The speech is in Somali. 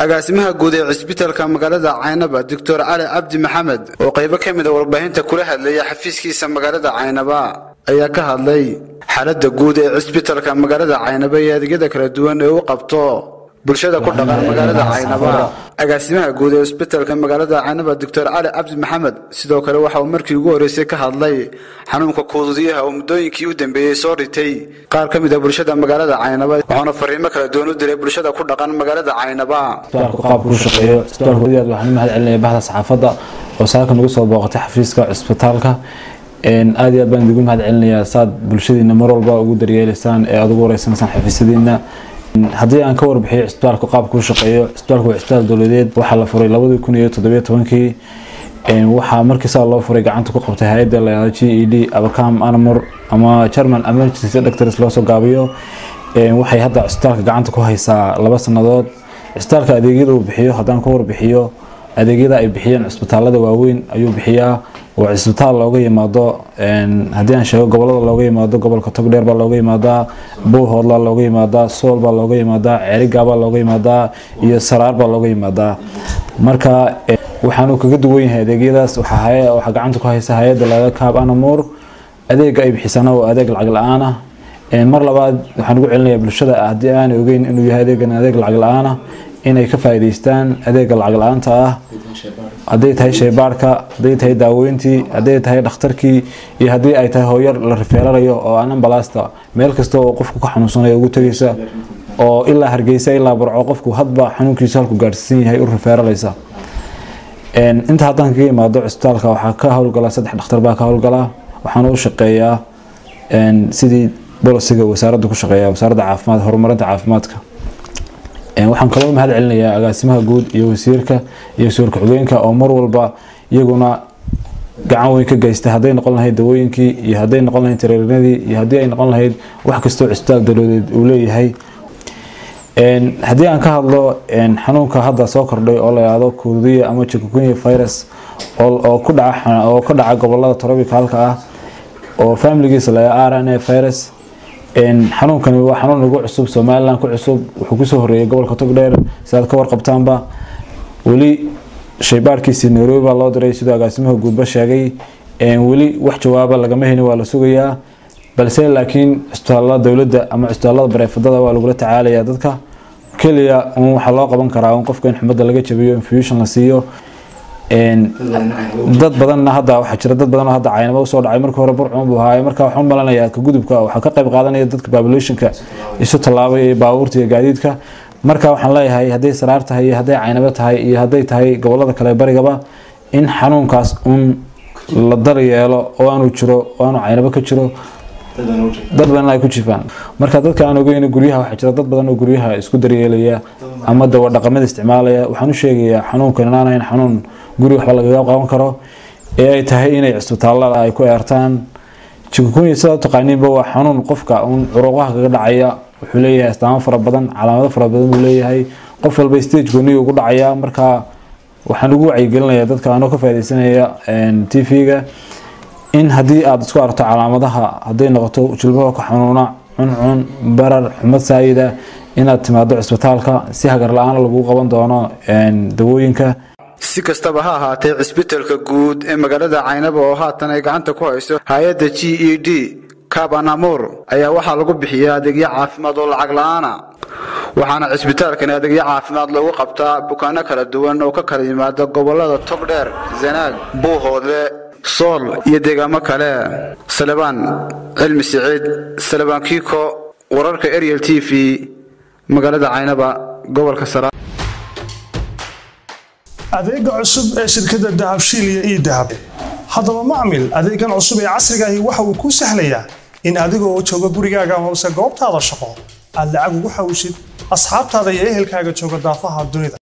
agaasimaha guud ee cisbitalka magaalada caynaba doctor cali cabdi maxamed oo qaybo ka mid a warbaahinta kula hadlaya xafiiskiisa magaalada caynaba ayaa ka hadlay xaaladda guud ee cisbitalka magaalada caynaba iyo adeegyada kala duwan ee u qabto bulshada ku dhaqan magaalada caynaba agaasimaha guud ee cisbitalka magaalada caynaba doctor cali cabdi maxamed sidoo kale waxa uu markii ugu horreysay ka hadlay xanuunka kuududiyaha oo muddooyinkii u dambeeyey soo ritay qaar ka mid a bulshada magaalada caynaba wuxuuna fariimo kala duwan u diray bulshada ku dhaqan magaalada caynaba isbitaalku qaabku u shaqeeyo isbitaalku aad waxaan u mahad celinaya bahda saxaafadda oo saaka nagu soo booqatay xafiiska cisbitaalka aad iyo aad baan idigu mahad celinayaa saad bulshadiina mar walba ugu daryeelaysaan ee aad ugu wareysanaysaan xafiisyadiina haddii aan ka warbixiyo cisbitaalka qaabku u shaqeeyo cisbitaalku waa cisbitaal dowladeed waxaa la furay labadii kun iyo toddobiyo tobankii waxaa markiisaa loo furay gacanta ku qabtay hay-adda la g e d abacam anamor ama german emergency doctors loo soo gaabiyo waxay hadda cisbitaalka gacanta ku haysaa laba sannadood cisbitaalka adeegyada uu bixiyo haddaan ka warbixiyo adeegyada ay bixiyeen cisbitaalada waaweyn ayuu bixiyaa waa cisbitaal looga yimaado haddii aan sheego gobolada looga yimaado gobolka togdheer baa looga yimaadaa bowhoodlaa looga yimaadaa sool baa looga yimaadaa ceerigaabaa looga yimaadaa iyo saraar baa looga yimaadaa marka waxaanuu kaga duwan yahay adeegyadaas waxaa gacanta ku haysa hay-adda laga kaab anamur adeega ay bixisana waa adeeg lacag la-aan ah mar labaad waxaan ugu celinayaa bulshada haddii aanay ogeyn inuu yahay adeegan adeeg lacag la-aan ah inay ka faa'iidaystaan adeega lacag la-aanta ah hadday tahay shaybaarhka hadday tahay daaweyntii hadday tahay dhakhtarkii iyo haddii ay tahay hooyar la rifeerarayo oo aan ambalasta meel kasta oo qofku ka xanuunsanayo ugu tegaysa oo ilaa hargeysa ilaa barco qofku hadba xanuunkiisa halku gaadhsiisan yahay u rifeeraraysa inta haddaan kaga imaado cisbitaalka waxaa ka howlgala saddex dhakhtar baa ka howlgala waxaana u shaqeeyaa sidii bolisiga wasaaradda ku shaqeeya wasaaradda caafimaad horumarinta caafimaadka waxaan kaloo mahad celinayaa agaasimaha guud iyo wasiirka iyo wasiir ku-xigeenka oo mar walba iyaguna gacan weyn ka geysta hadday noqon lahayd dawooyinkii iyo hadday noqon lahayd tareerinadii iyo haddii ay noqon lahayd wax kastoo cisbitaal dowladeed uu leeyahay haddii aan ka hadlo xanuunka hadda soo kordhay oo la yihahdo kuudiya ama chikungunya virus oo ku dhaca oo ka dhaca gobolada tropicalka ah oo familigiisa la r n a virus xanuunkani waa xanuun ugu cusub somalilan ku cusub wuxuu kusoo horeeyay gobolka togdheer sidaad ka warqabtaanba weli shaybaarkiisii nairobi baa loo diray siduu agaasimaha guudba sheegay weli wax jawaaba lagama helin waa la sugayaa balse laakiin cisbitaalada dowladda ama cisbitaalada bareefadada waa lagula tacaalayaa dadka keliya un waxaa loo qaban karaa un qofka in xumadda laga jabiyo infusion la siiyo dad badanna hadda waxaa jira dad badan oo hadda caynaba usoo dhacay markii hore burcun buu ahaaye marka waxaan u malanayaa ka gudubka waxaa ka qayb qaadanaya dadka populationka isu tallaabay ee baabuurta iyo gaadiidka marka waxaan leeyahay hadday saraar tahay iyo hadday caynabo tahay iyo hadday tahay gobolada kale barigaba in xanuunkaas un la daryeelo oo aanu jiro oo aanu caynabo ka jiro dad badan ay ku jifaan marka dadka aan ogeyn guryaha waxaa jira dad badan oo guryaha isku daryeelaya ama dawa dhaqamada isticmaalaya waxaan u sheegayaa xanuunkan inaan ahayn xanuun guri waxba lagaga qaban karo ee ay tahay inay cisbitaalada ay ku eertaan chikungunya sidaa u taqaaniinba waa xanuun qofka un curuqaha kaga dhacaya wuxuu leeyahay astaamo fara badan calaamado fara badan buu leeyahay qof walba stage gooniga ugu dhacaya marka waxaan ugu wacyigelinayaa dadka anoo ka faaidaysanaya t v-ga in haddii aada isku aragto calaamadaha hadday noqoto jilbaha ka xanuuna cuncun barar xumad saayida inaad timaado cisbitaalka si hagar la-aan lagu qaban doono dawooyinka si kastaba ha ahaatee cisbitalka guud ee magaalada caynaba oo haatan ay gacanta ku hayso hay-adda g e d kabanamur ayaa waxaa lagu bixiyaa adeegyo caafimaad oo lacag la-aana waxaana cisbitaalkani adeegyo caafimaad loogu qabtaa bukaano kala duwan oo ka kala yimaada gobolada togdheer zanaag buuhoodle sool iyo deegaamo kale salebaan cilmi siciid salebaan kiiko wararka ariel t v magaalada caynaba gobolka sara adeega cusub ee shirkadda dahabshiil iyo ii dahab haddaba macmil adeegan cusub ee casrigaahi waxa uu kuu sahlayaa in adigoo jooga gurigaaga hoose goobtaada shaqo aad lacag ugu xawshid asxaabtaada iyo ehelkaaga jooga daafaha dunida